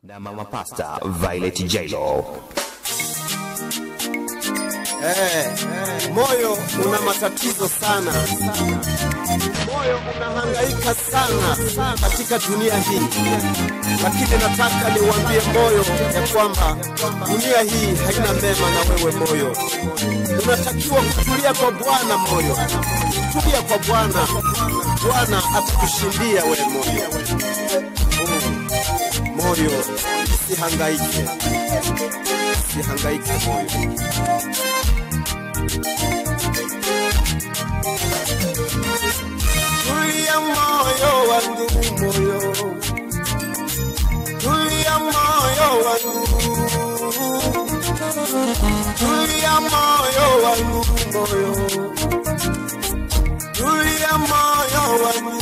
na mama pasta Violet Jailo. Eh, moyo una matatizo sana, moyo unahangaika sana katika dunia hii, lakini nataka niwaambie moyo ya kwamba dunia hii haina mema na wewe moyo. Unatakiwa kutulia kwa Bwana moyo, tulia kwa Bwana, Bwana atakushindia wewe moyo. Mm. Moyo usihangaike, usihangaike moyo. Tulia moyo wangu moyo, tulia moyo wangu, tulia moyo wangu moyo, tulia moyo wangu.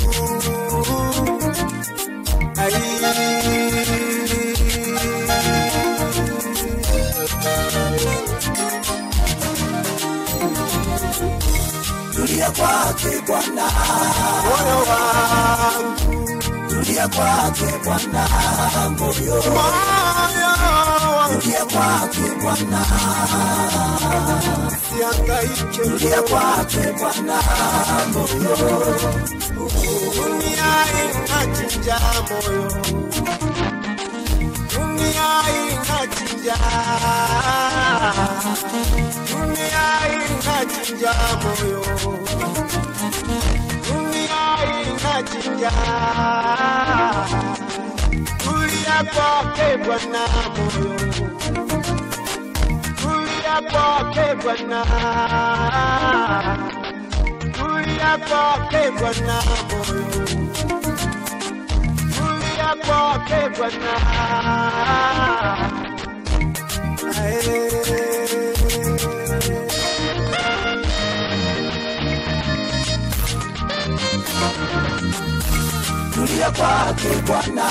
Tulia kwake Bwana, Moyo wangu, tulia kwake Bwana, moyo, moyo wangu, tulia kwake Bwana, sihangaike tulia kwake Bwana, moyo, dunia inachinja moyo, dunia inachinja, dunia inachinja moyo, dunia inachinja. Tulia kwake Bwana moyo, tulia kwake Bwana kulia kwake Bwana moyo, kulia kwake Bwana. tulia kwake Bwana,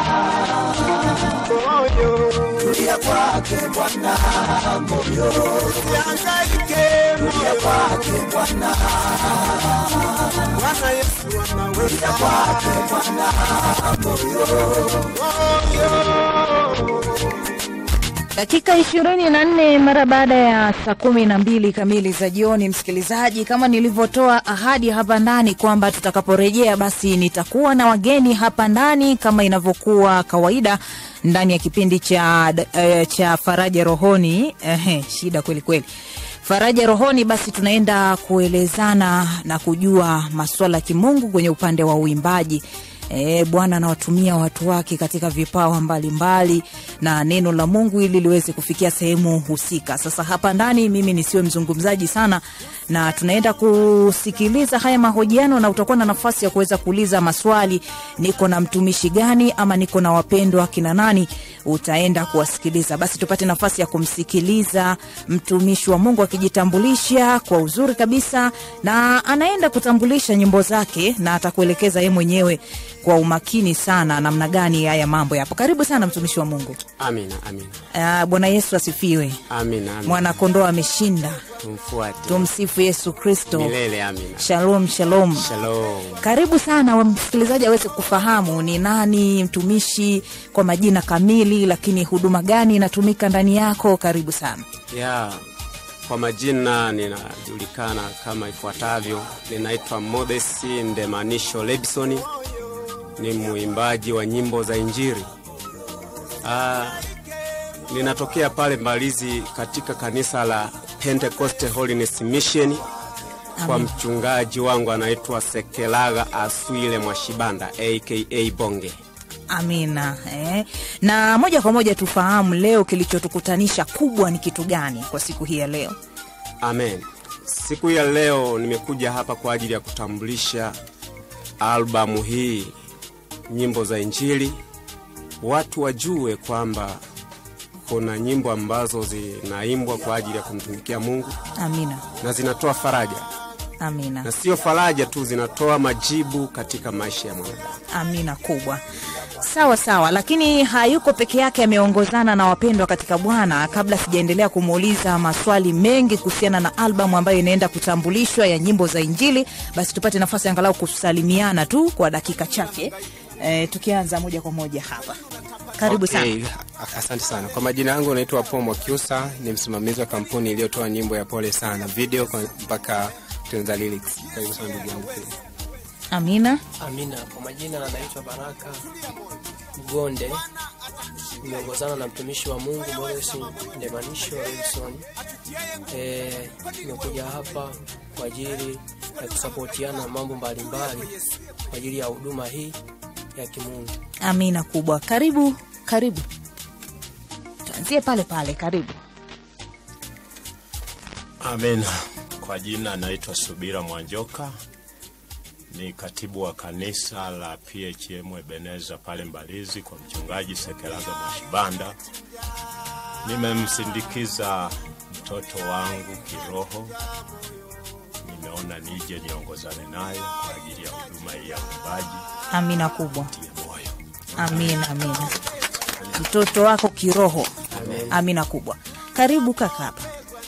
Moyo tulia kwake Bwana, moyo, usihangaike, tulia moyo kwake Bwana, Bwana Yesu anaweza. kwake Bwana, moyo, Moyo Dakika ishirini na nne mara baada ya saa kumi na mbili kamili za jioni, msikilizaji, kama nilivyotoa ahadi hapa ndani kwamba tutakaporejea basi nitakuwa na wageni hapa ndani kama inavyokuwa kawaida ndani ya kipindi cha, uh, cha Faraja Rohoni. Ehe, shida kweli kweli. Faraja Rohoni, basi tunaenda kuelezana na kujua masuala ya kimungu kwenye upande wa uimbaji. E, Bwana anawatumia watu wake katika vipawa mbalimbali mbali, na neno la Mungu ili liweze kufikia sehemu husika. Sasa hapa ndani mimi nisiwe mzungumzaji sana, na tunaenda kusikiliza haya mahojiano, na utakuwa na nafasi ya kuweza kuuliza maswali, niko na mtumishi gani ama niko na wapendwa kina nani, utaenda kuwasikiliza. Basi tupate nafasi ya kumsikiliza mtumishi wa Mungu akijitambulisha kwa uzuri kabisa, na anaenda kutambulisha nyimbo zake na atakuelekeza yeye mwenyewe kwa umakini sana namna gani haya mambo yapo. Karibu sana mtumishi wa Mungu. Amina, amina, Uh, Bwana Yesu asifiwe. amina, amina. Mwanakondoo ameshinda. Tumfuate Tumsifu Yesu Kristo. milele. Amina. Shalom, shalom. Shalom. Karibu sana wa msikilizaji aweze kufahamu ni nani mtumishi kwa majina kamili, lakini huduma gani inatumika ndani yako. Karibu sana. ya kwa majina ninajulikana kama ifuatavyo. Ninaitwa Modesi Ndemanisho Lebsoni, ni mwimbaji wa nyimbo za Injili. Ah, ninatokea pale Mbalizi katika kanisa la Pentecost Holiness Mission kwa mchungaji wangu anaitwa Sekelaga Aswile Mwashibanda aka Bonge. Amina eh. Na moja kwa moja tufahamu leo kilichotukutanisha kubwa ni kitu gani kwa siku hii ya leo? Amen. Siku ya leo nimekuja hapa kwa ajili ya kutambulisha albamu hii nyimbo za Injili, watu wajue kwamba kuna nyimbo ambazo zinaimbwa kwa ajili ya kumtumikia Mungu Amina, na zinatoa faraja, amina, na sio faraja tu, zinatoa majibu katika maisha ya mwanadamu. amina kubwa. Sawa sawa, lakini hayuko peke yake, ameongozana na wapendwa katika Bwana. Kabla sijaendelea kumuuliza maswali mengi kuhusiana na albamu ambayo inaenda kutambulishwa ya nyimbo za Injili, basi tupate nafasi angalau kusalimiana tu kwa dakika chache. E, tukianza moja kwa moja hapa karibu Okay, sana Asante sana. Kwa majina yangu naitwa Paul Mwakyusa, ni msimamizi wa kampuni iliyotoa nyimbo ya Pole Sana video kwa- mpaka kutengeneza lyrics. Karibu sana ndugu yangu pia. amina Amina. Kwa majina anaitwa Baraka Mgonde, nimeongozana na mtumishi wa Mungu Morris Ndemanisho Wilson. Eh, nimekuja hapa kwa ajili ya kusapotiana mambo mbalimbali kwa ajili ya huduma hii ya kimungu. amina kubwa karibu karibu tuanzie pale pale karibu Amina. Kwa jina naitwa Subira Mwanjoka, ni katibu wa kanisa la PHM Ebeneza pale Mbalizi kwa mchungaji Sekelaga Mwashibanda. Nimemsindikiza mtoto wangu kiroho, nimeona nije niongozane naye kwa ajili ya huduma hii ya uimbaji. amina kubwa Tie moyo. amina amina mtoto wako kiroho amina kubwa karibu kaka hapa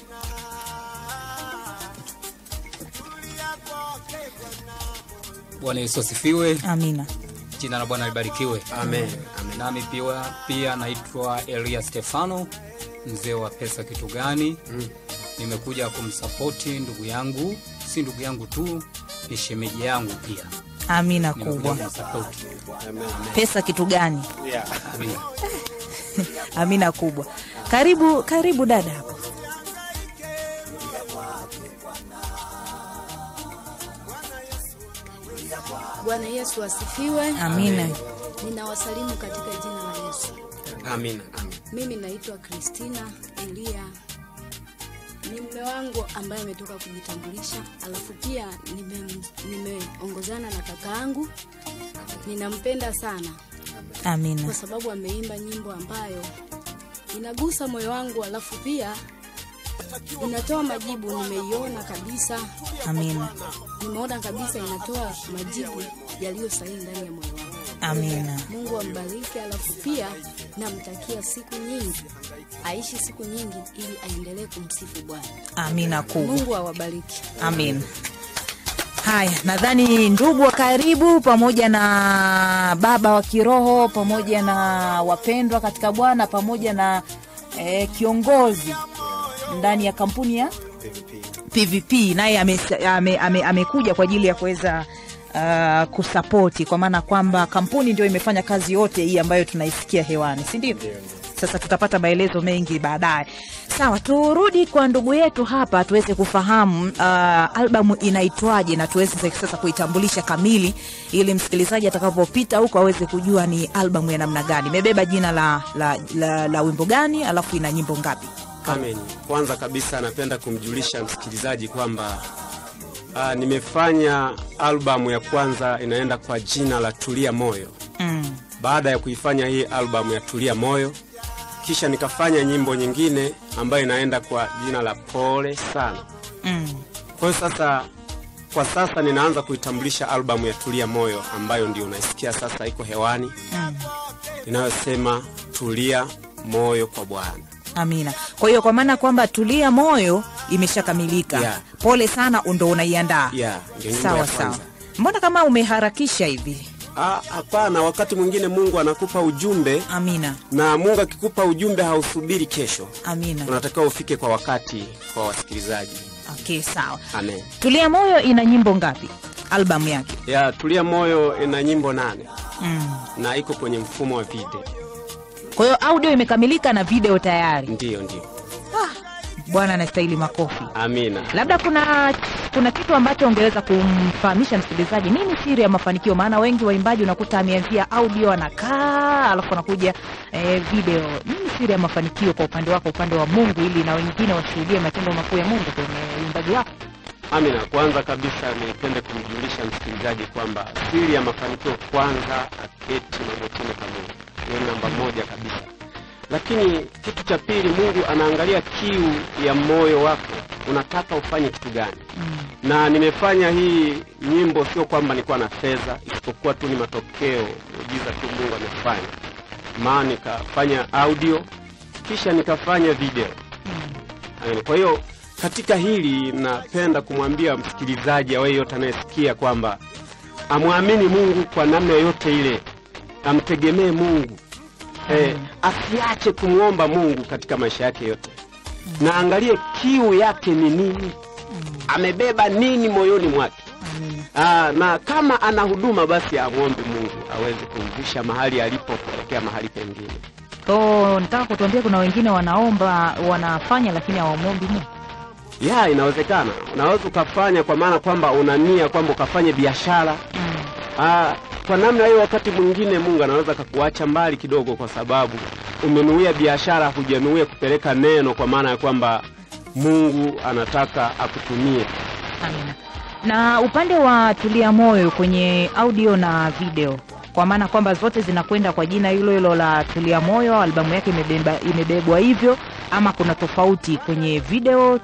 Bwana Yesu asifiwe, amina jina la Bwana libarikiwe. Amen. Amen. Nami pia, pia naitwa Elia Stefano, mzee wa pesa kitu gani. Nimekuja kumsapoti ndugu yangu, si ndugu yangu tu, ni shemeji yangu pia. amina Nimekuja kubwa kumsapoti. pesa kitu gani Yeah. Amina. amina kubwa karibu karibu dada hapo Bwana Yesu asifiwe. amina Ninawasalimu katika jina la Yesu. Amina. Amen. Mimi naitwa Kristina Elia, ni mume wangu ambaye ametoka kujitambulisha, alafu pia nime- nimeongozana na kaka yangu. Ninampenda sana amina kwa sababu ameimba nyimbo ambayo inagusa moyo wangu, alafu pia inatoa majibu. Nimeiona kabisa, amina nimeona kabisa inatoa majibu yaliyo sahihi ndani ya moyo wangu. amina Mungu ambariki, alafu pia namtakia siku nyingi, aishi siku nyingi ili aendelee kumsifu Bwana. amina kubwa Mungu awabariki. amin haya nadhani ndugu wa karibu pamoja na baba wa kiroho pamoja na wapendwa katika bwana pamoja na eh, kiongozi ndani ya kampuni ya pvp naye amekuja ame, ame, amekuja kwa ajili ya kuweza uh, kusapoti kwa maana kwamba kampuni ndio imefanya kazi yote hii ambayo tunaisikia hewani si ndio sasa tutapata maelezo mengi baadaye sawa turudi kwa ndugu yetu hapa tuweze kufahamu uh, albamu inaitwaje na tuweze sasa kuitambulisha kamili ili msikilizaji atakapopita huko aweze kujua ni albamu ya namna gani imebeba jina la, la, la, la wimbo gani alafu ina nyimbo ngapi Amen. Kwanza kabisa napenda kumjulisha msikilizaji kwamba uh, nimefanya albamu ya kwanza inaenda kwa jina la Tulia Moyo. mm. Baada ya kuifanya hii albamu ya Tulia Moyo, kisha nikafanya nyimbo nyingine ambayo inaenda kwa jina la Pole Sana. Mm. Kwa hiyo sasa, kwa sasa ninaanza kuitambulisha albamu ya Tulia Moyo ambayo ndio unaisikia sasa iko hewani Mm. inayosema tulia moyo kwa Bwana. amina kwa hiyo kwa maana kwamba tulia moyo imeshakamilika Yeah. pole sana ndo unaiandaa Yeah, ndio nyimbo sawa ya sawa kwanza. mbona kama umeharakisha hivi Ah, Hapana, wakati mwingine Mungu anakupa ujumbe amina na Mungu akikupa ujumbe hausubiri kesho, amina unatakiwa ufike kwa wakati kwa wasikilizaji. okay sawa Amen. tulia moyo ina nyimbo ngapi albamu yake Ya Tulia Moyo ina nyimbo nane mm. na iko kwenye mfumo wa video. kwa hiyo audio imekamilika na video tayari Ndiyo, ndiyo. bwana anastahili makofi Amina. labda kuna kuna kitu ambacho ungeweza kumfahamisha msikilizaji nini siri ya mafanikio maana wengi waimbaji unakuta ameanzia audio anakaa alafu anakuja eh, video nini siri ya mafanikio kwa upande wako upande wa mungu ili na wengine washuhudie matendo makuu ya mungu kwenye uimbaji wako Amina. Kwanza kabisa nipende kumjulisha msikilizaji kwamba siri ya mafanikio kwanza, aketi magotini pa Mungu. Hiyo ni namba moja kabisa. Lakini kitu cha pili, Mungu anaangalia kiu ya moyo wako, unataka ufanye kitu gani? Na nimefanya hii nyimbo sio kwamba nilikuwa na fedha, isipokuwa tu ni matokeo miujiza tu Mungu amefanya. Maana nikafanya audio kisha nikafanya video. Amen. Kwa hiyo katika hili napenda kumwambia msikilizaji awaye yote anayesikia kwamba amwamini Mungu kwa namna yoyote ile, amtegemee Mungu, eh, asiache kumwomba Mungu katika maisha yake yote, na angalie kiu yake ni nini, amebeba nini moyoni mwake. Aa, na kama ana huduma basi amwombe Mungu aweze kumvisha mahali alipo kuelekea mahali pengine. Ko, nataka kutuambia kuna wengine wanaomba wanafanya lakini hawamwombi Mungu. Ya, inawezekana. Unaweza ukafanya kwa maana kwamba una nia kwamba ukafanye biashara. Ah, kwa namna hiyo wakati mwingine Mungu anaweza akakuacha mbali kidogo kwa sababu umenuia biashara, hujanuia kupeleka neno kwa maana ya kwamba Mungu anataka akutumie. Amina. Na upande wa Tulia Moyo kwenye audio na video, kwa maana kwamba zote zinakwenda kwa jina hilo hilo la Tulia Moyo, albamu yake imebeba, imebebwa hivyo, ama kuna tofauti kwenye video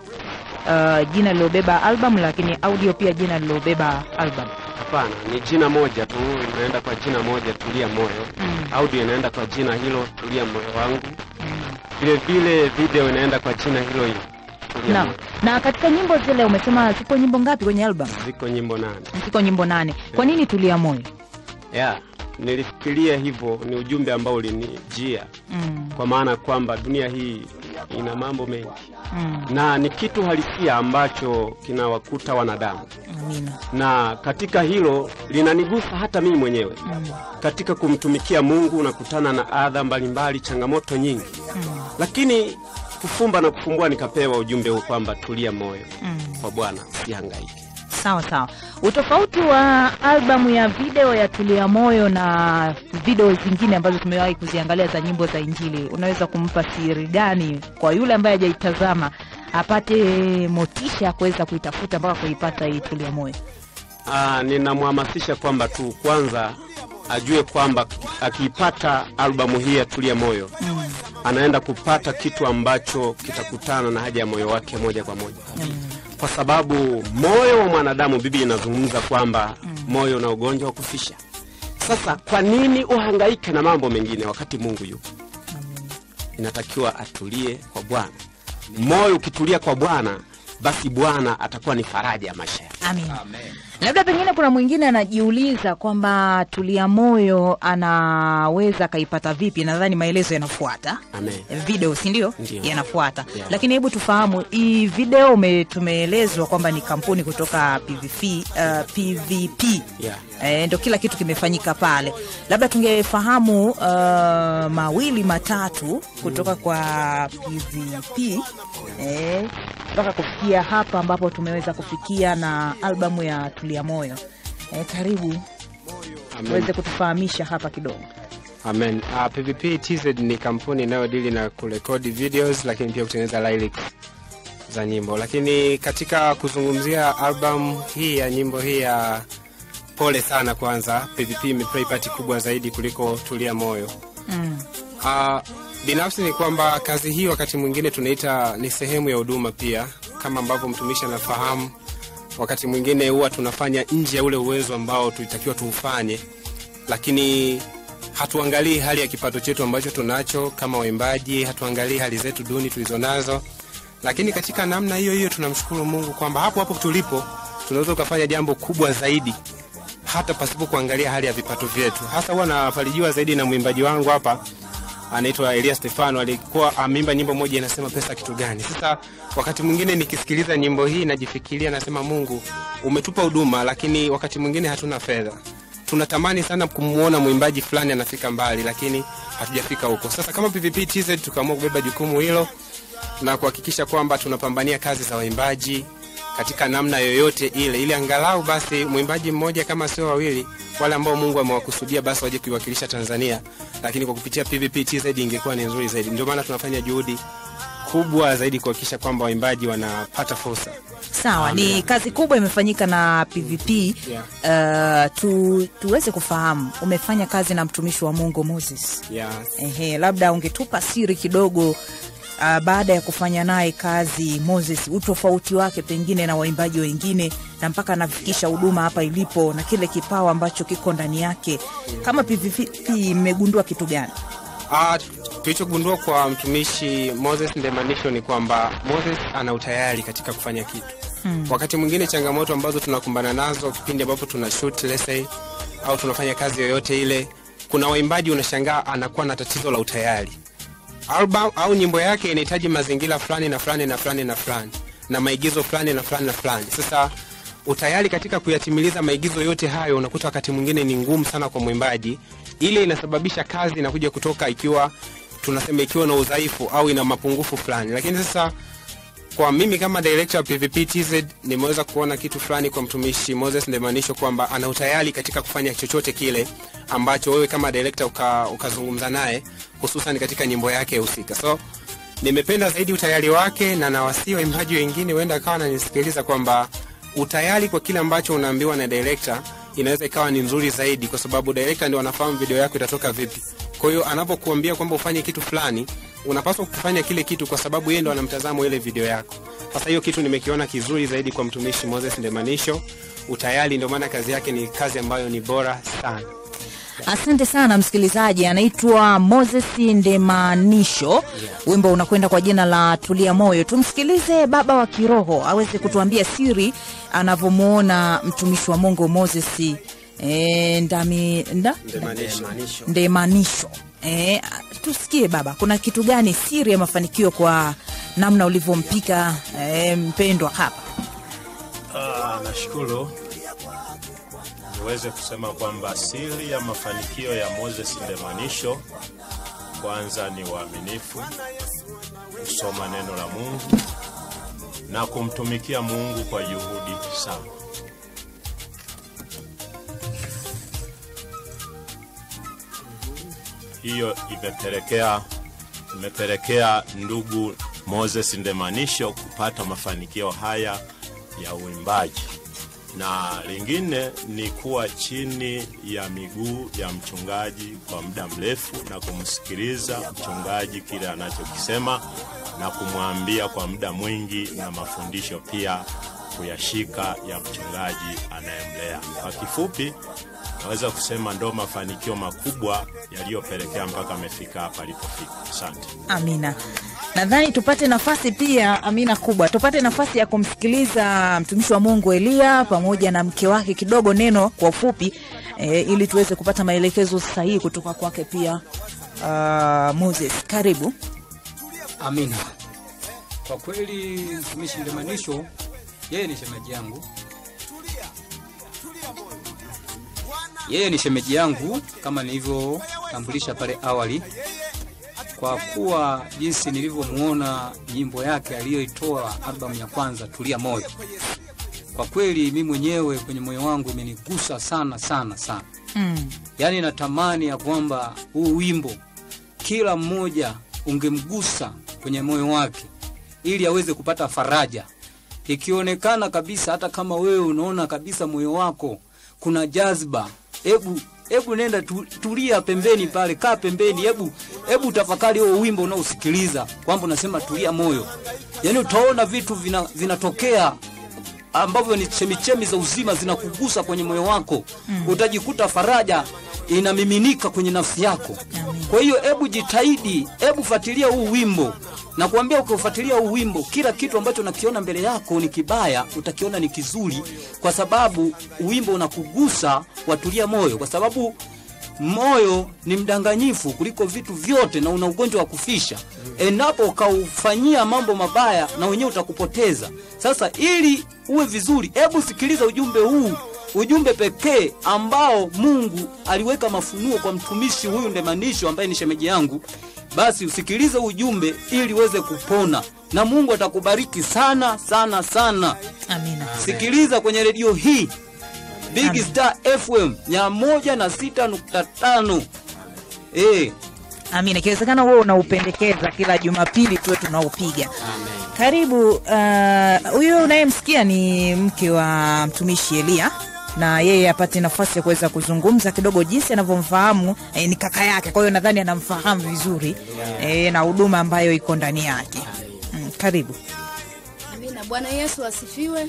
uh, jina lilobeba album, lakini audio pia jina lilobeba album. Hapana, ni jina moja tu, inaenda kwa jina moja, Tulia Moyo. Audio inaenda kwa jina hilo, Tulia Moyo wangu. Vile vile video inaenda kwa jina hilo hilo, Tulia Na, Moyo. na katika nyimbo zile umesema zipo nyimbo ngapi kwenye album? Ziko nyimbo nane. Ziko nyimbo nane. Kwa nini Tulia Moyo? ya nilifikiria hivyo, ni ujumbe ambao ulinijia Mm, kwa maana kwamba dunia hii ina mambo mengi mm, na ni kitu halisia ambacho kinawakuta wanadamu, amina. na katika hilo linanigusa hata mimi mwenyewe. Katika kumtumikia Mungu unakutana na adha mbalimbali, changamoto nyingi, lakini kufumba na kufumbua nikapewa ujumbe huu kwamba tulia moyo kwa Bwana, usihangaike. Sawa sawa. Utofauti wa albamu ya video ya Tulia Moyo na video zingine ambazo tumewahi kuziangalia za nyimbo za Injili, unaweza kumpa siri gani kwa yule ambaye hajaitazama apate motisha ya kuweza kuitafuta mpaka kuipata hii Tulia Moyo? Ah, ninamhamasisha kwamba tu kwanza ajue kwamba akiipata albamu hii ya Tulia Moyo anaenda kupata kitu ambacho kitakutana na haja ya moyo wake moja kwa moja, kwa sababu moyo wa mwanadamu, Biblia inazungumza kwamba moyo una ugonjwa wa kufisha. Sasa kwa nini uhangaike na mambo mengine wakati Mungu yupo? Inatakiwa atulie kwa Bwana. Moyo ukitulia kwa Bwana, basi Bwana atakuwa ni faraja ya maisha yake. Amin. Labda pengine kuna mwingine anajiuliza kwamba Tulia Moyo anaweza akaipata vipi? Nadhani maelezo yanafuata Amen. video, si ndio? Ndio. Yanafuata, Yeah. lakini hebu tufahamu hii video ume, tumeelezwa kwamba ni kampuni kutoka PVP, uh, PVP Yeah. Eh, ndo kila kitu kimefanyika pale. Labda tungefahamu uh, mawili matatu kutoka kwa PVP eh, mpaka kufikia hapa ambapo tumeweza kufikia na albamu ya Tulia Moyo. Eh, karibu Amen. uweze kutufahamisha hapa kidogo. Amen. Uh, PVP TZ ni kampuni inayodili na kurekodi videos lakini pia kutengeneza lyrics za nyimbo. Lakini katika kuzungumzia album hii ya nyimbo hii ya pole sana, kwanza PVP imeplay part kubwa zaidi kuliko Tulia Moyo. Mm. Uh, binafsi ni kwamba kazi hii wakati mwingine tunaita ni sehemu ya huduma pia, kama ambavyo mtumishi anafahamu. Wakati mwingine huwa tunafanya nje ya ule uwezo ambao tulitakiwa tuufanye, lakini hatuangalii hali ya kipato chetu ambacho tunacho kama waimbaji, hatuangalii hali zetu duni tulizonazo, lakini katika namna hiyo hiyo tunamshukuru Mungu kwamba hapo hapo tulipo tunaweza ukafanya jambo kubwa zaidi hata pasipo kuangalia hali ya vipato vyetu. Hasa huwa nafarijiwa zaidi na mwimbaji wangu hapa anaitwa Elia Stefano, alikuwa ameimba nyimbo moja inasema pesa kitu gani. Sasa wakati mwingine nikisikiliza nyimbo hii najifikiria, nasema Mungu umetupa huduma, lakini wakati mwingine hatuna fedha. Tunatamani sana kumwona mwimbaji fulani anafika mbali, lakini hatujafika huko. Sasa kama PVP TZ tukaamua kubeba jukumu hilo na kuhakikisha kwamba tunapambania kazi za waimbaji katika namna yoyote ile, ili angalau basi mwimbaji mmoja kama sio wawili, wale ambao Mungu amewakusudia basi waje kuiwakilisha Tanzania, lakini kwa kupitia PVP TZ ingekuwa ni nzuri zaidi. Ndio maana tunafanya juhudi kubwa zaidi kuhakikisha kwamba waimbaji wanapata fursa. Sawa, ni kazi kubwa imefanyika na PVP. Uh, tu, tuweze kufahamu umefanya kazi na mtumishi wa Mungu Moses. Yeah. Ehe, labda ungetupa siri kidogo uh, baada ya kufanya naye kazi Moses, utofauti wake pengine na waimbaji wengine na mpaka anafikisha huduma hapa ilipo na kile kipawa ambacho kiko ndani yake. Kama PVP mmegundua kitu gani? Ah, tulichogundua kwa mtumishi Moses Ndemanisho ni kwamba Moses ana utayari katika kufanya kitu. Hmm. Wakati mwingine changamoto ambazo tunakumbana nazo kipindi ambapo tuna shoot let's say, au tunafanya kazi yoyote ile, kuna waimbaji unashangaa anakuwa na tatizo la utayari album au nyimbo yake inahitaji mazingira fulani na fulani na fulani na fulani na maigizo fulani na fulani na fulani sasa utayari katika kuyatimiliza maigizo yote hayo unakuta wakati mwingine ni ngumu sana kwa mwimbaji ile inasababisha kazi inakuja kutoka ikiwa tunasema ikiwa na udhaifu au ina mapungufu fulani lakini sasa kwa mimi kama director wa PVP TZ nimeweza kuona kitu fulani kwa mtumishi Moses Ndemanisho kwamba ana utayari katika kufanya chochote kile ambacho wewe kama director uka, ukazungumza naye hususan katika nyimbo yake husika. So nimependa zaidi utayari wake na nawasii waimbaji wengine huenda akawa ananisikiliza kwamba utayari kwa kile ambacho unaambiwa na director inaweza ikawa ni nzuri zaidi kwa sababu director ndio anafahamu video yako itatoka vipi. Kwa hiyo anapokuambia kwamba ufanye kitu fulani unapaswa kufanya kile kitu kwa sababu yeye ndo anamtazamo ile video yako. Sasa hiyo kitu nimekiona kizuri zaidi kwa mtumishi Moses Ndemanisho. Utayari ndio maana kazi yake ni kazi ambayo ni bora sana. Asante sana msikilizaji, anaitwa Moses Ndemanisho. Wimbo unakwenda kwa jina la Tulia Moyo. Tumsikilize baba wa kiroho aweze kutuambia siri anavyomwona mtumishi wa Mungu Moses e, ndami, nda? Ndemanisho. Ndemanisho. E, tusikie baba, kuna kitu gani siri ya mafanikio kwa namna ulivyompika e, mpendwa hapa? Ah, nashukuru niweze kusema kwamba siri ya mafanikio ya Moses Ndemanisho kwanza ni uaminifu, kusoma neno la Mungu na kumtumikia Mungu kwa juhudi sana. Hiyo imepelekea imepelekea ndugu Moses Ndemanisho kupata mafanikio haya ya uimbaji, na lingine ni kuwa chini ya miguu ya mchungaji kwa muda mrefu na kumsikiliza mchungaji kile anachokisema na kumwambia kwa muda mwingi, na mafundisho pia kuyashika ya mchungaji anayemlea. Kwa kifupi, naweza kusema ndo mafanikio makubwa yaliyopelekea mpaka amefika hapa alipofika. Asante. Amina. Nadhani tupate nafasi pia, Amina kubwa, tupate nafasi ya kumsikiliza mtumishi wa Mungu Elia pamoja na mke wake kidogo, neno kwa ufupi e, ili tuweze kupata maelekezo sahihi kutoka kwake pia. Uh, Moses, karibu. Amina. Kwa kweli mtumishi Ndemanisho yeye ni shemeji yangu, yeye ni shemeji yangu kama nilivyotambulisha pale awali, kwa kuwa jinsi nilivyomuona nyimbo yake aliyoitoa albamu ya kwanza Tulia Moyo, kwa kweli mimi mwenyewe kwenye moyo wangu imenigusa sana sana sana Mm. yaani natamani ya kwamba huu wimbo kila mmoja ungemgusa kwenye moyo wake ili aweze kupata faraja ikionekana kabisa hata kama wewe unaona kabisa moyo wako kuna jazba hebu hebu nenda tu, tulia pembeni pale kaa pembeni hebu hebu tafakari huo wimbo unaosikiliza kwamba unasema tulia moyo yaani utaona vitu vina- vinatokea ambavyo ni chemichemi za uzima zinakugusa kwenye moyo wako mm. utajikuta faraja inamiminika kwenye nafsi yako kwa hiyo hebu jitahidi hebu fuatilia huu wimbo na kuambia ukiufuatilia huu wimbo kila kitu ambacho unakiona mbele yako ni kibaya utakiona ni kizuri kwa sababu wimbo unakugusa watulia moyo kwa sababu moyo ni mdanganyifu kuliko vitu vyote na una ugonjwa wa kufisha endapo ukaufanyia mambo mabaya na wenyewe utakupoteza sasa ili uwe vizuri hebu sikiliza ujumbe huu ujumbe pekee ambao mungu aliweka mafunuo kwa mtumishi huyu ndemanisho ambaye ni shemeji yangu basi usikilize ujumbe ili uweze kupona na mungu atakubariki sana sana sana Amina. sikiliza kwenye redio hii Big Star FM mia moja na sita nukta tano eh, Amina, ikiwezekana wewe unaupendekeza kila Jumapili tuwe tunaupiga. Karibu. uh, Huyu unayemsikia ni mke wa mtumishi Elia na yeye apate nafasi ya kuweza kuzungumza kidogo jinsi anavyomfahamu eh, ni kaka yake, kwa hiyo nadhani anamfahamu vizuri eh, na huduma ambayo iko ndani yake. Mm, karibu. Amina. Bwana Yesu asifiwe.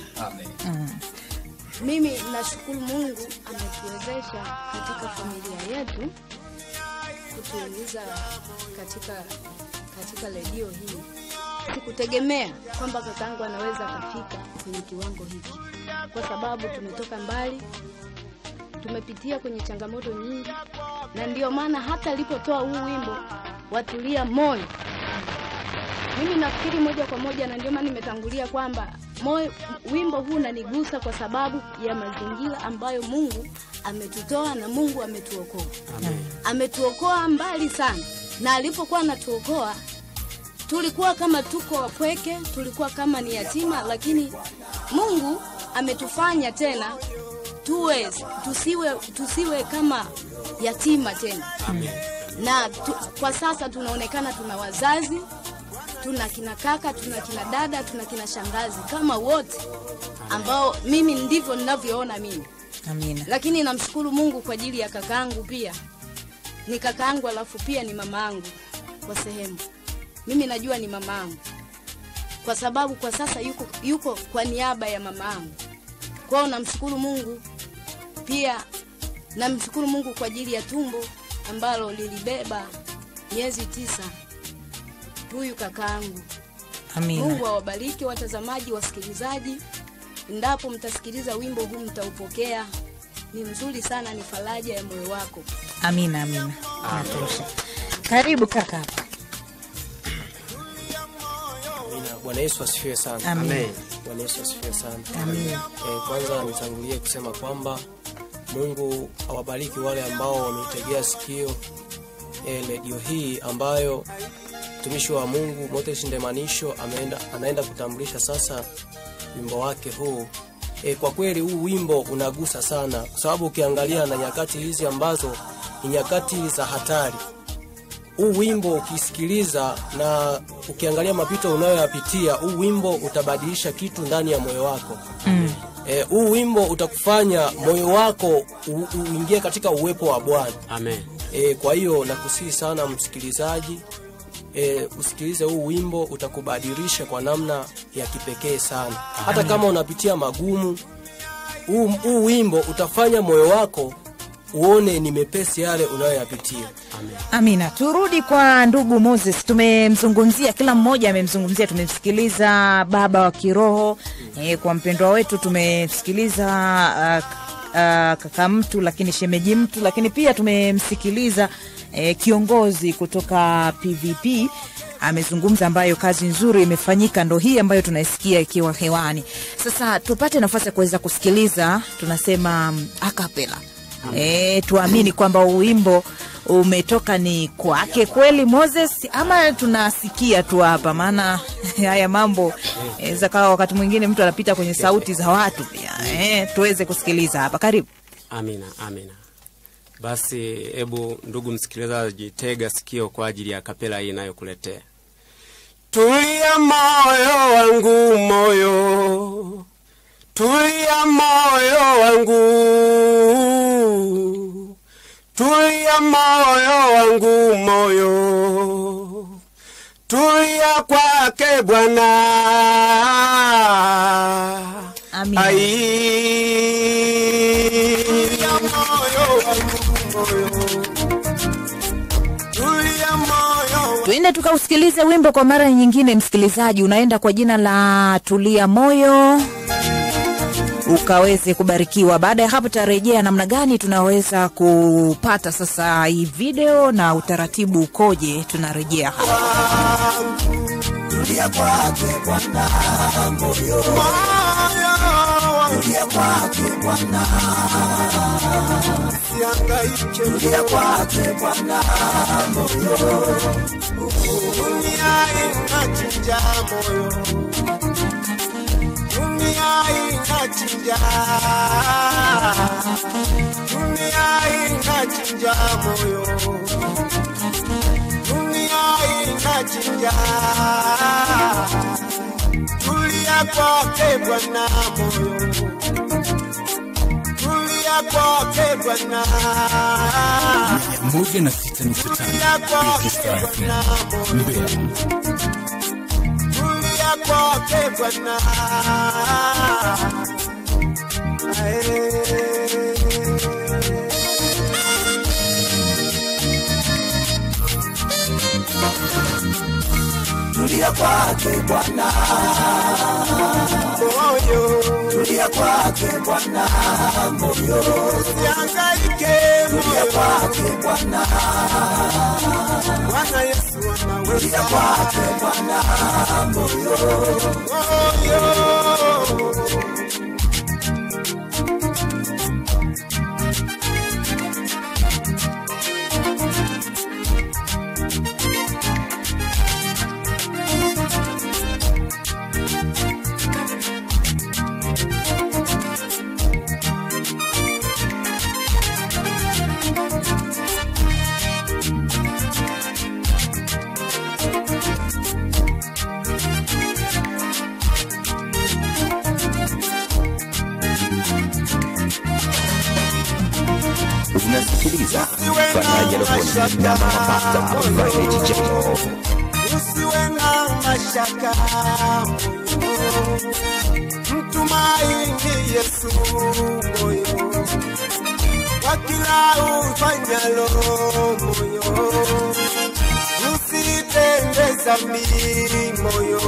Mimi nashukuru Mungu ametuwezesha katika familia yetu kutuingiza katika katika redio hii. Sikutegemea kwamba kakangu anaweza akafika kwenye kiwango hiki, kwa sababu tumetoka mbali, tumepitia kwenye changamoto nyingi, na ndio maana hata alipotoa huu wimbo watulia moyo, mimi nafikiri moja kwa moja, na ndio maana nimetangulia kwamba moyo, wimbo huu unanigusa kwa sababu ya mazingira ambayo Mungu ametutoa na Mungu ametuokoa. Ametuokoa mbali sana, na alipokuwa anatuokoa tulikuwa kama tuko wapweke, tulikuwa kama ni yatima, lakini Mungu ametufanya tena tuwe tusiwe tusiwe kama yatima tena na tu, kwa sasa tunaonekana tuna wazazi tuna kina kaka tuna kina dada tuna kina shangazi kama wote ambao mimi ndivyo ninavyoona mimi Amina. lakini namshukuru Mungu kwa ajili ya kakaangu pia ni kakaangu alafu pia ni mamaangu kwa sehemu mimi najua ni mamaangu kwa sababu kwa sasa yuko, yuko kwa niaba ya mamaangu kwao namshukuru Mungu pia namshukuru Mungu kwa ajili ya tumbo ambalo lilibeba miezi tisa huyu kakaangu. Amina. Mungu awabariki watazamaji, wasikilizaji. Endapo mtasikiliza wimbo huu mtaupokea, ni mzuri sana, ni faraja ya moyo wako. Amina, amina. Natosha. Karibu kaka hapa. Amina. Bwana Yesu asifiwe sana. Amen. Amen. Bwana Yesu asifiwe sana. Amen. Eh, kwanza nitangulie kusema kwamba Mungu awabariki wale ambao wameitegea sikio eh, redio hii ambayo mtumishi wa Mungu Moses Ndemanisho ameenda, anaenda kutambulisha sasa wimbo wake huu. E, kwa kweli huu wimbo unagusa sana, kwa sababu ukiangalia na nyakati hizi ambazo ni nyakati za hatari, huu wimbo ukisikiliza na ukiangalia mapito unayoyapitia, huu wimbo utabadilisha kitu ndani ya moyo wako. Mm. Eh, huu wimbo utakufanya moyo wako u- uingie katika uwepo wa Bwana. Amen. E, kwa hiyo nakusihi sana msikilizaji e, usikilize huu wimbo utakubadilisha kwa namna ya kipekee sana. Hata kama unapitia magumu, huu huu wimbo utafanya moyo wako uone ni mepesi yale unayoyapitia. Amina. Turudi kwa ndugu Moses. Tumemzungumzia, kila mmoja amemzungumzia. Tumemsikiliza baba wa kiroho e, kwa mpendwa wetu tumemsikiliza uh, uh, kaka mtu, lakini shemeji mtu, lakini pia tumemsikiliza e, kiongozi kutoka PVP amezungumza, ambayo kazi nzuri imefanyika, ndo hii ambayo tunaisikia ikiwa hewani. Sasa tupate nafasi ya kuweza kusikiliza, tunasema mm, acapella. E, tuamini kwamba wimbo umetoka ni kwake kweli Moses, ama tunasikia tu hapa? Maana haya mambo inaweza kawa wakati mwingine mtu anapita kwenye sauti za watu pia. E, tuweze kusikiliza hapa. Karibu. Amina, amina. Basi hebu ndugu msikilizaji, tega sikio kwa ajili ya kapela hii inayokuletea. Tulia moyo wangu, moyo, tulia moyo wangu, tulia moyo wangu, moyo, tulia kwake Bwana. Amina. Tulia moyo wangu, moyo, tulia moyo Tuende tukausikilize wimbo kwa mara nyingine. Msikilizaji, unaenda kwa jina la Tulia Moyo ukaweze kubarikiwa. Baada ya hapo, tarejea namna gani tunaweza kupata sasa hii video na utaratibu ukoje. Tunarejea hapa. Tulia kwake Bwana moyo, tulia kwake Bwana, tulia kwake Bwana moyo, Dunia inachinja moyo, dunia inachinja, dunia inachinja moyo, dunia inachinja. Tulia kwake Bwana moyo, tulia kwake Bwana. moja na sita nukta tano Register FM Mbeya. Tulia kwake Bwana. tulia kwake Bwana, moyo tulia kwake Bwana, moyo usihangaike tulia moyo kwake Bwana, Bwana Yesu tulia anaweza kwake Bwana, moyo moyo Unasikiliza Faraja Loponi na Mama Pasta Violet Jello. usiwe na mashaka moyo, mtumaini Yesu moyo, kwa kila ufanyalo moyo, usitende dhambi moyo,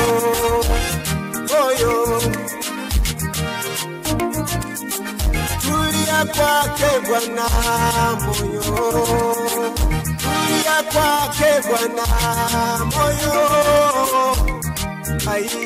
moyo tulia kwake Bwana moyo, tulia kwake Bwana moyo, ai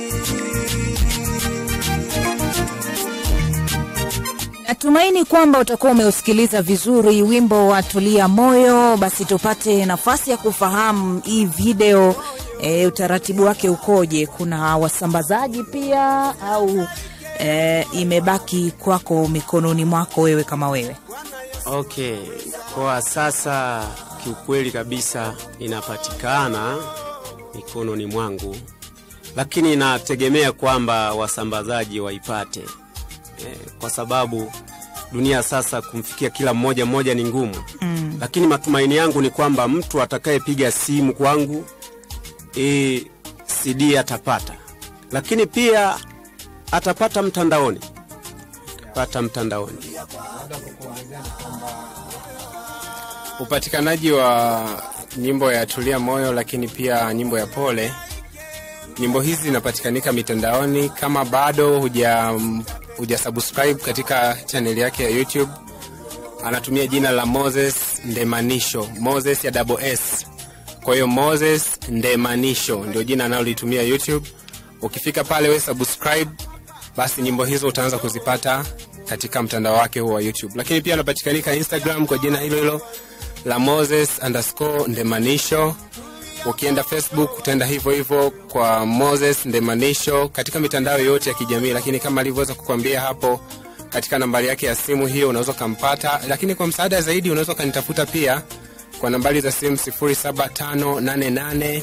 Natumaini kwamba utakuwa umeusikiliza vizuri wimbo wa Tulia Moyo. Basi tupate nafasi ya kufahamu hii video e, utaratibu wake ukoje? Kuna wasambazaji pia au e, imebaki kwako mikononi mwako wewe kama wewe? Okay, kwa sasa kiukweli kabisa inapatikana mikononi mwangu, lakini inategemea kwamba wasambazaji waipate eh, kwa sababu dunia sasa kumfikia kila mmoja mmoja ni ngumu mm. Lakini matumaini yangu ni kwamba mtu atakayepiga simu kwangu e, CD atapata, lakini pia atapata mtandaoni, pata mtandaoni. upatikanaji wa nyimbo ya tulia moyo lakini pia nyimbo ya pole nyimbo hizi zinapatikanika mitandaoni kama bado huja huja subscribe katika chaneli yake ya youtube anatumia jina la moses ndemanisho moses ya double s kwa hiyo moses ndemanisho ndio jina analolitumia youtube ukifika pale we subscribe basi nyimbo hizo utaanza kuzipata katika mtandao wake huo wa youtube lakini pia anapatikanika instagram kwa jina hilo hilo la moses underscore ndemanisho ukienda facebook utaenda hivyo hivyo kwa moses ndemanisho katika mitandao yote ya kijamii lakini kama alivyoweza kukwambia hapo katika nambari yake ya simu hiyo unaweza ukampata lakini kwa msaada zaidi unaweza ukanitafuta pia kwa nambari za simu 758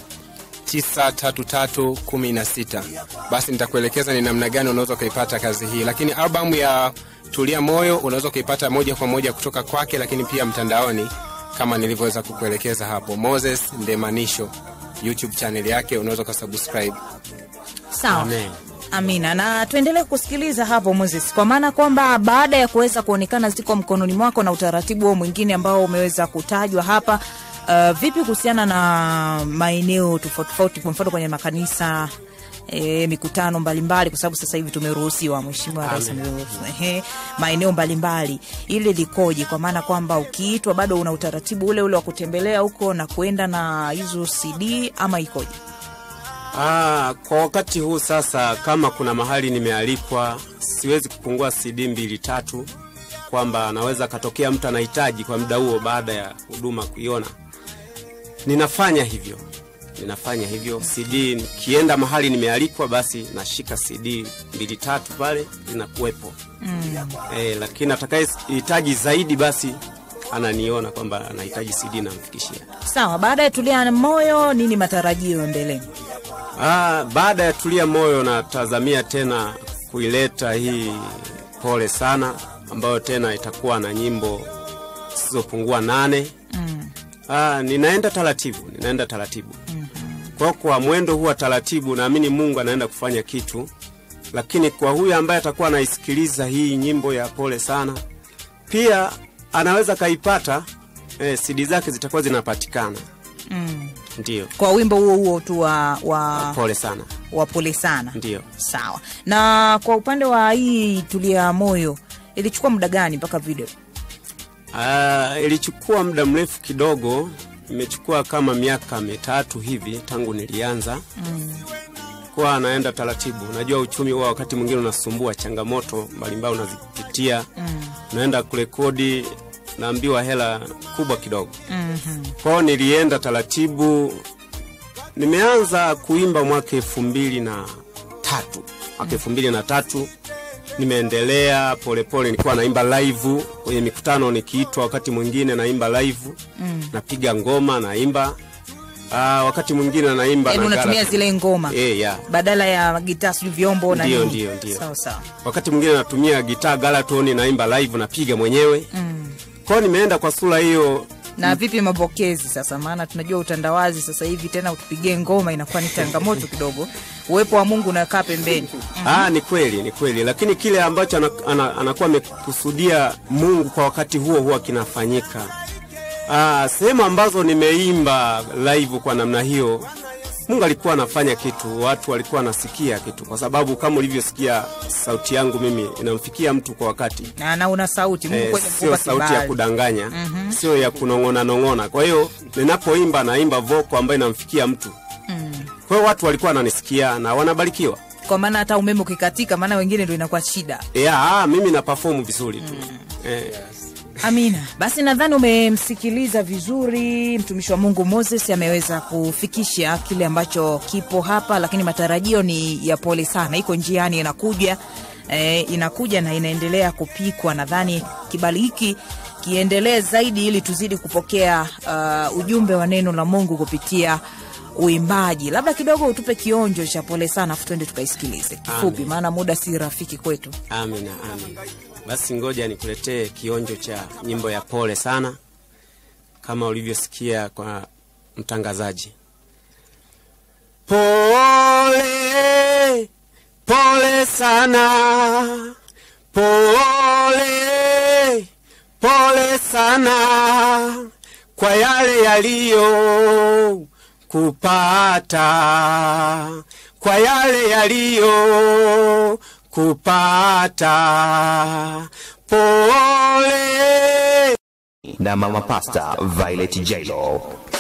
93316 basi nitakuelekeza ni namna gani unaweza ukaipata kazi hii lakini albamu ya tulia moyo unaweza ukaipata moja kwa moja kutoka kwake lakini pia mtandaoni kama nilivyoweza kukuelekeza hapo moses ndemanisho youtube channel yake unaweza ukasubscribe Sawa. Amen. Amina, na tuendelee kusikiliza hapo Moses, kwa maana kwamba baada ya kuweza kuonekana ziko mkononi mwako na utaratibu huo mwingine ambao umeweza kutajwa hapa, uh, vipi kuhusiana na maeneo tofauti tofauti, kwa mfano kwenye makanisa E, mikutano mbalimbali kwa sababu sasa hivi tumeruhusiwa, mheshimiwa rais Amen. ameruhusu ehe, maeneo mbalimbali, ile likoje? Kwa maana kwamba ukiitwa bado una utaratibu ule ule wa kutembelea huko na kuenda na hizo CD ama ikoje? Ah, kwa wakati huu sasa, kama kuna mahali nimealikwa, siwezi kupungua CD mbili tatu, kwamba anaweza katokea mtu anahitaji kwa muda huo baada ya huduma kuiona. Ninafanya hivyo, ninafanya hivyo. CD nikienda mahali nimealikwa, basi nashika CD mbili tatu pale zinakuwepo mm. Eh, lakini atakayehitaji zaidi, basi ananiona kwamba anahitaji CD namfikishia. Sawa, baada ya tulia moyo, nini matarajio mbeleni? Ah, baada ya tulia moyo natazamia tena kuileta hii pole sana ambayo tena itakuwa na nyimbo zisizopungua nane. Mm. Ah, ninaenda taratibu, ninaenda taratibu. Mm-hmm. Kwa kwa mwendo huu wa taratibu naamini Mungu anaenda kufanya kitu. Lakini kwa huyu ambaye atakuwa anaisikiliza hii nyimbo ya pole sana, pia anaweza kaipata eh, CD zake zitakuwa zinapatikana. Mm. Ndiyo, kwa wimbo huo huo tu wa, wa, pole sana. wa pole sana Ndiyo. sawa na kwa upande wa hii tulia moyo ilichukua muda gani mpaka video Ah, ilichukua muda mrefu kidogo, imechukua kama miaka mitatu hivi tangu nilianza mm. kuwa anaenda taratibu. Unajua uchumi huwa wakati mwingine unasumbua, changamoto mbalimbali unazipitia, Mm. unaenda kurekodi, naambiwa hela kubwa kidogo. Mhm. Kwao nilienda taratibu. Nimeanza kuimba mwaka elfu mbili na tatu mwaka elfu mbili na tatu nimeendelea polepole, nilikuwa naimba live kwenye mikutano, nikiitwa wakati mwingine naimba live, Mm. napiga ngoma naimba. Aa, wakati mwingine naimba Yaani na unatumia gara tu. zile ngoma Eh, ya. badala ya gitaa sijui vyombo na Ndio, nini. ndio, ndio. sawa sawa wakati mwingine natumia gitaa galatoni naimba live napiga mwenyewe mm. kwao nimeenda kwa sura hiyo na vipi mapokezi sasa maana tunajua utandawazi sasa hivi tena utupigie ngoma inakuwa ni changamoto kidogo uwepo wa mungu unakaa pembeni Ah, ni kweli ni kweli, lakini kile ambacho ana, ana, anakuwa amekusudia Mungu kwa wakati huo huwa kinafanyika. Ah, sehemu ambazo nimeimba live kwa namna hiyo, Mungu alikuwa anafanya kitu, watu walikuwa wanasikia kitu, kwa sababu kama ulivyosikia sauti yangu mimi inamfikia mtu kwa wakati na, na una sauti mungu eh, kweli sio amekupa sauti ya kibali. kudanganya Mhm. sio ya kunong'ona nong'ona. Kwa hiyo ninapoimba naimba voko ambayo inamfikia mtu. Mm. Kwa hiyo watu walikuwa wananisikia na wanabarikiwa. kwa maana hata umeme ukikatika maana wengine ndo inakuwa shida Yeah, ah, mimi na perform vizuri tu. Eh, amina basi nadhani umemsikiliza vizuri mtumishi wa mungu moses ameweza kufikisha kile ambacho kipo hapa lakini matarajio ni ya pole sana iko njiani inakuja e, inakuja na inaendelea kupikwa nadhani kibali hiki kiendelee zaidi ili tuzidi kupokea uh, ujumbe wa neno la mungu kupitia uimbaji labda kidogo utupe kionjo cha pole sana afu tuende tukaisikilize kifupi Amen. maana muda si rafiki kwetu amina, amina. Basi ngoja nikuletee kionjo cha nyimbo ya pole sana kama ulivyosikia kwa mtangazaji. Pole, pole sana, pole, pole sana kwa yale yaliyo kupata, kwa yale yaliyo kupata. Pole na mama pasta Violet Jailo